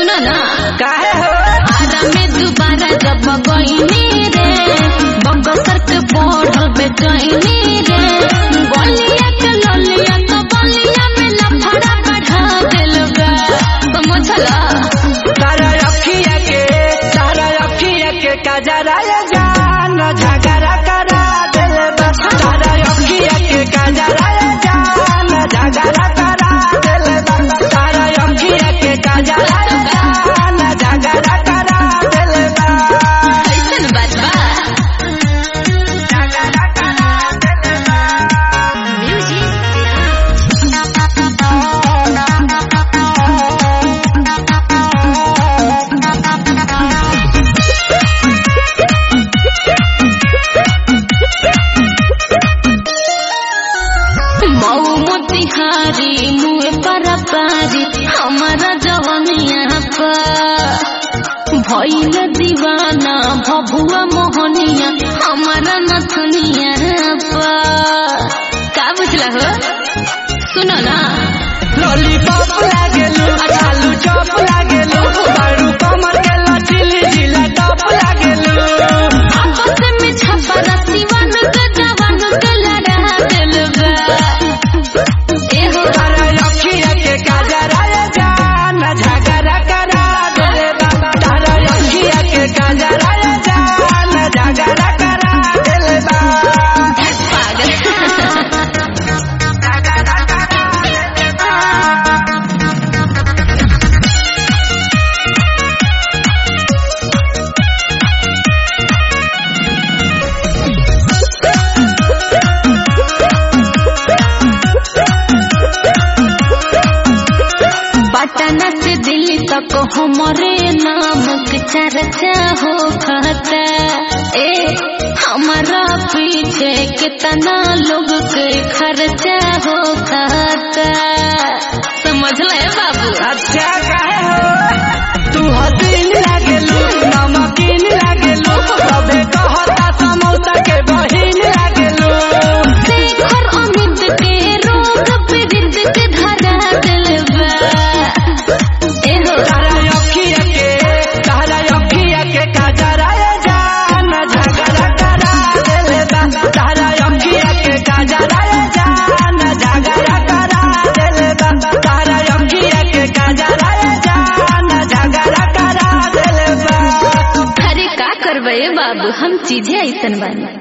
सुनो ना काहे हो आरा में दोबारा जब गईनी रे बगसर के बढ़ल बेचैनी रे गलिया के ललिया तो बलिया में लफड़ा बढ़ा दिल गा समझला तारा अखिया के तारा अखिया के कजरा ये जान झगड़ा करा दिल बा तारा अखिया के कजरा ये जान झगड़ा करा दिल बा तारा अखिया के कजरा ये जान झगड़ा करा दिल बा ऐसन बात बा झगड़ा करा दिल बा मऊ मोतिहारी मुँह पर पारी हमारा जवनिया पर भइल दीवाना भभुआ मोहनिया हमारा नथुनिया पर का बुझला हो सुनो ना लॉलीपॉप लागेलू आलू चॉप लागेलू बारू कमर के लचीली जिला टॉप लागेलू आपस में छपरा सिवन के जवान के लड़ा दिल बा एहो तारा अखिया के काजरा ये जान झगड़ा करा दे बाबा तारा अखिया के काजरा ये जान झगड़ा करा दे बाबा पागल झगड़ा करा दे बाबा पटना से दिल्ली तक हमारे नाम के चर्चा हो खाता ए हमारा पीछे कितना लोग के खर्चा हो खाता समझ ले बाबू अच्छा काहे हो तू हसीन लागेलू नमकीन लागेलू सबे कहता समौसा के बहिन लागेलू शेखर अमित के रोग पीड़ित के धरा दिल बा एहो तारा अखिया के तारा अखिया के काजरा ये जान झगड़ा करा देले बा तारा अखिया के काजरा ये जान झगड़ा करा देले बा तारा अखिया के काजरा ये जान झगड़ा करा देले बा अरे का करबे बाबू हम चीजें ऐसन बानी